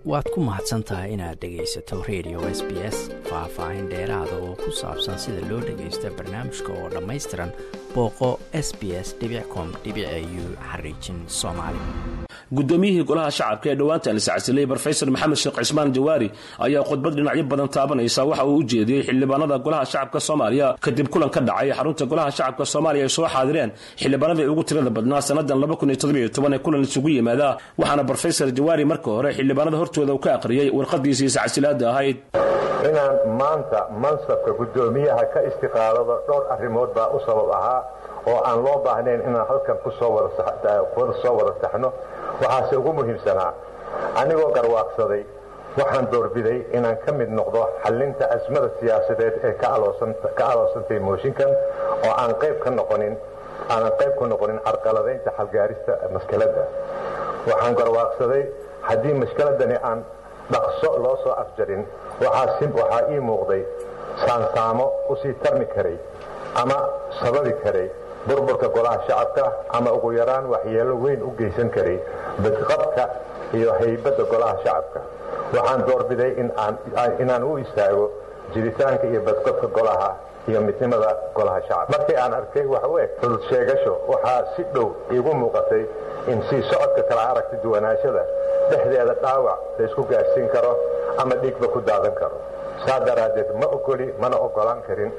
waad ku mahadsan tahay inaad dhegaysato radio s b s faah-faahin dheeraada oo ku saabsan sida loo dhagaysta barnaamijka oo dhammaystiran booqo s b s com u xariijin soomaali guddoomiyihii golaha shacabka ee dhowaanta liscasilay brofesor maxamed sheekh cismaan jawaari ayaa khudbad dhinacyo badan taabanaysa waxa uu u jeediyey xildhibaanada golaha shacabka soomaaliya kadib kulan ka dhacay xarunta golaha shacabka soomaaliya ay soo xaadireen xildhibaanadii ugu tirada badnaa sannadan ee kulan isugu yimaada waxaana brofesor jawaari marka hore xildhibaanada hortooda uu ka aqriyey warqadiisii iscasilaada ahayd inaan maanta mansabka guddoomiyaha ka istiqaalado dhowr arrimood baa u sabab ahaa oo aan loo baahnayn inaan halkan kusoo soo wada saxno waxaase ugu muhiimsanaa anigoo garwaaqsaday waxaan doorbiday inaan ka mid noqdo xallinta asmada siyaasadeed ee ka aloosantay mooshinkan oo aan qayb ka noqonin aanan qayb ku noqonin carqaladaynta xalgaarista maskaladda waxaan garwaaqsaday haddii mashkiladani aan dhaqso loo soo afjarin waxaa ii muuqday saansaamo usii tarmi karay ama sababi karay burburka golaha shacabka ama ugu yaraan waxyeello weyn u geysan karay badqabka iyo haybadda golaha shacabka waxaan doorbiday inaan u istaago jiritaanka iyo badqabka golaha iyo midnimada golaha shacabka markii aan arkay wax u eg xudud sheegasho waxaa si dhow iigu muuqatay in sii socodka kala aragti duwanaashada dhexdeeda dhaawac laysku gaadhsiin karo ama dhiigba ku daadan karo saa daraaddeed ma ogoli mana ogolaan karin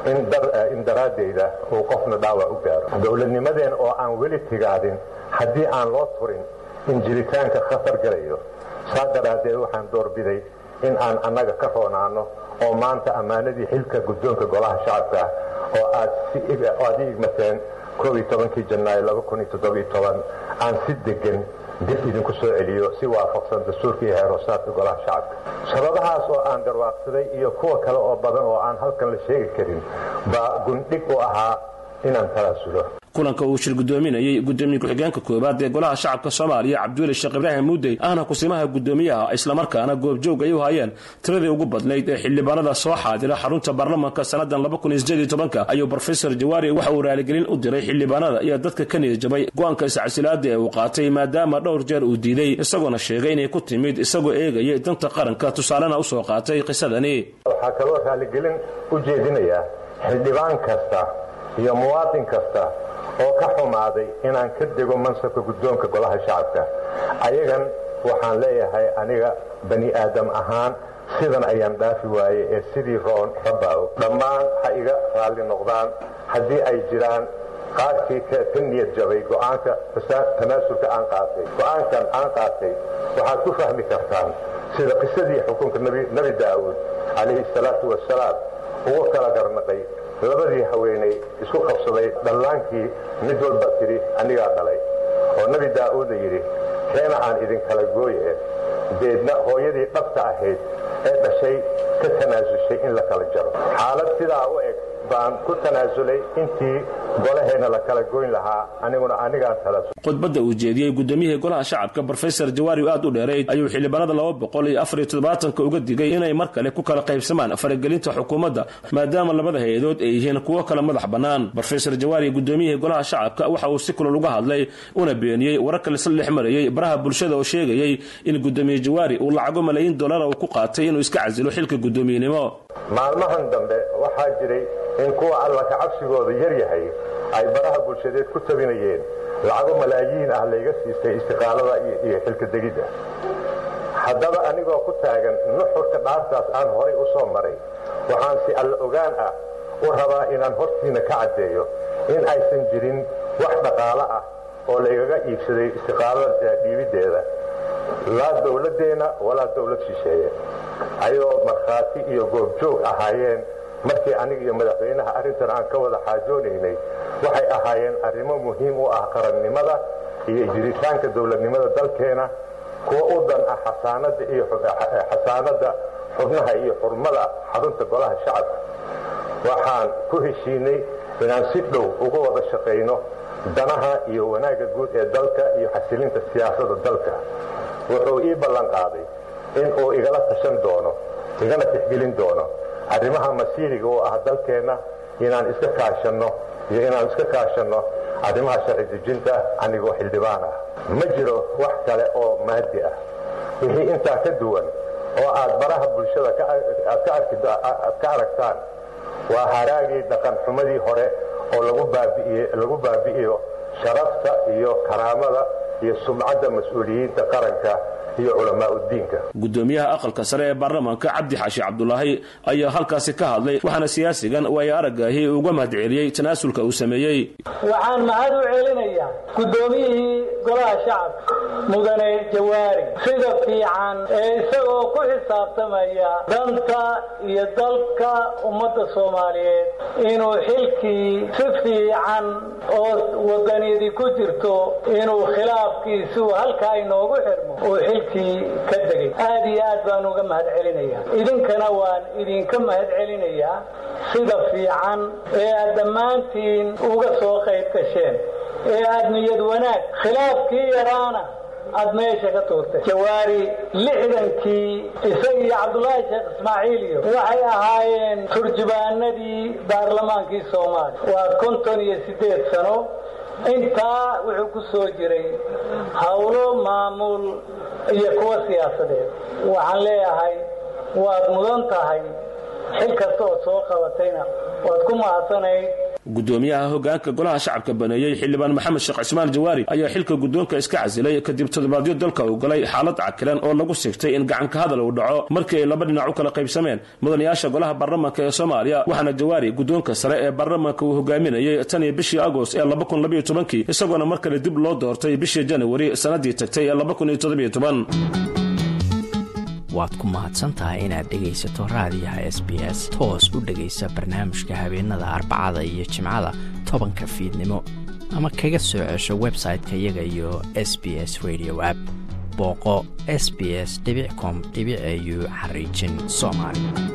in daraadeyda uu qofna dhaawac u gaaro dowladnimadeen oo aan weli tigaadin haddii aan loo turin in jiritaanka khatar galayo saa daraaddeed waxaan doorbiday in aan annaga ka roonaano oo maanta ammaanadii xilka guddoonka golaha shacabka oo aad i igmateen kii janaayo aan si degan dib idinku soo celiyo si waafaqsan dastuurka iyo heeroosaadka golaha shacabka sababahaas oo aan garwaaqsaday iyo kuwa kale oo badan oo aan halkan la sheegi karin baa gundhig u ahaa inaan talaasulo kulanka uu shir guddoominayey guddoomiye ku-xigeenka koowaad ee golaha shacabka soomaaliya cabdiweli sheekh ibraahim muudey ahna kusimaha guddoomiyaha islamarkaana goobjoog ay u hayeen tiradii ugu badnayd ee xildhibaanada soo xaadira xarunta baarlamanka sannadan ayuu brofesor jawaari waxa uu raaligelin u diray xildhibaanada iyo dadka ka niyadjabay go-aanka iscasilaada ee uu qaatay maadaama dhowr jeer uu diiday isagoona sheegay inay ku timid isagoo eegayay danta qaranka tusaalena usoo qaatay qisadani waxaa kaloo raaligelin u jeedinayaa xildhibaan kasta iyo muwaadin kasta oo ka xumaaday inaan ka dego mansabka guddoonka golaha shacabka ayagan waxaan leeyahay aniga bani aadam ahaan sidan ayaan dhaafi waaye ee sidii roon rabbaaw dhammaan ha iga raalli noqdaan haddii ay jiraan qaarkii ka niyad jabay go'aanka tanaasulka aan qaatay go'aankan aan qaatay waxaad ku fahmi kartaan sida qisadii xukunka nebi daa'uud calayhi salaatu wasalaam ugu kala garnaqay labadii haweenay isku qabsaday dhallaankii mid walba tidhi anigaa dhalay oo nebi daa'uudna yidhi keena aan idinkala gooye deedna hooyadii dhabta ahayd ee dhashay ka tanaasushay in la kala jaro xaalad sidaa u eg baan ku tanaasulay intii golaheenna la kala goyn lahaa aniguna anigaan talasul khudbadda uu jeediyey guddoomiyihii golaha shacabka brofesor jawaari aad u dheerayd ayuu xildhibaanada laba boqol iyo afariyo toddobaatanka uga digay inay mar kale ku kala qaybsamaan faragelinta xukuumadda maadaama labada hay-adood ay yihiin kuwo kala madax bannaan brofesor jawaari guddoomiyihii golaha shacabka waxa uu si kulol uga hadlay una beeniyey wararka laisla dhex marayey baraha bulshada oo sheegayey in guddoomiye jawaari uu lacago malaayiin dollara uu ku qaatay inuu iska casilo xilka guddoomiyenimo maalmahan dambe waxaa jiray in kuwa alla ka cabsigooda yar yahay ay baraha bulshadeed ku tabinayeen lacago malaayiin ah layga siistay istiqaalada iyo xilka degidda haddaba anigoo ku taagan nuxurka dhaartaas aan horay u soo maray waxaan si alla ogaan ah u rabaa inaan hortiina ka caddeeyo in aysan jirin wax dhaqaalo ah oo laygaga iibsaday istiqaalada dhiibiddeeda laa dowladdeenna walaa dowlad shisheeye ayadoo markhaati iyo goobjoog ahaayeen markii aniga iyo madaxweynaha arrintan aan ka wada xaajoonaynay waxay ahaayeen arrimo muhiim u ah qarannimada iyo jiritaanka dowladnimada dalkeena kuwa u dan ah xasaanadda xubnaha iyo xurmada xarunta golaha shacabka waxaan ku heshiinay inaan si dhow uga wada shaqayno danaha iyo wanaagga guud ee dalka iyo xasilinta siyaasadda dalka wuxuu ii ballan qaaday in uu igala tashan doono igana tixgelin doono arrimaha masiiriga oo ah dalkeenna inaan iska kaashanno iyo inaan iska kaashanno arrimaha sharci dejinta anigoo xildhibaan ah ma jiro wax kale oo maadi ah wixii intaa ka duwan oo aad baraha bulshada aad ka aragtaan waa haraagii dhaqan xumadii hore oo lagu baabi'iyo sharafta iyo karaamada iyo sumcadda mas-uuliyiinta qaranka iyo culamaaudiinka gudoomiyaha aqalka sare ee baarlamaanka cabdi xaashi cabdulaahi ayaa halkaasi ka hadlay waxaana siyaasigan waayo aragaahi uga mahadceliyey tanaasulka uu sameeyey waxaan mahad u celinayaa gudoomiyihii golaha shacabka mudane jawaari sida fiican ee isagoo ku xisaabtamaya danta iyo dalka ummadda soomaaliyeed inuu xilkii si fiican oo wadaniyadii ku jirto inuu khilaafkiisuu halkaa inoogu xirmo uu xilkii ka degay aad iyo aad baan uga mahad celinaya idinkana waan idinka mahad celinayaa sida fiican ee aad dhammaantiin uga soo qayb gasheen ee aad niyad wanaag khilaafkii yaraana aad meesha ka tuurtay jawaari lixdankii isaga iyo cabdulaahi sheekh ismaaciiliyo waxay ahaayeen turjubaanadii baarlamaankii soomaaliya waa konton iyo siddeed sano intaa wuxuu ku soo jiray howlo maamul iyo kuwa siyaasadeed waxaan leeyahay waad mudan tahay xil kasta ood soo qabatayna waad ku mahadsanayd gudoomiyaha hogaanka golaha shacabka baneeyey xildhibaan maxamed sheekh cismaan jawaari ayaa xilka guddoonka iska casilay kadib toddobaadyo dalka uu galay xaalad cakilan oo lagu sigtay in gacanka hadal uu dhaco markii ay laba dhinac u kala qaybsameen mudanayaasha golaha baarlamaanka ee soomaaliya waxaana jawaari guddoonka sare ee baarlamaanka uu hogaaminayey tan iyo bishii agost ee kii isagoona mar kale dib loo doortay bishii janawari sannaddii tagtay ee waad ku mahadsantahay inaad dhegaysato raadiyaha s b s toos u dhegaysa barnaamijka habeenada arbacada iyo jimcada tobanka fiidnimo ama kaga soo cesho website-ka iyaga iyo s b s radio app booqo s b s com au xariijin soomaali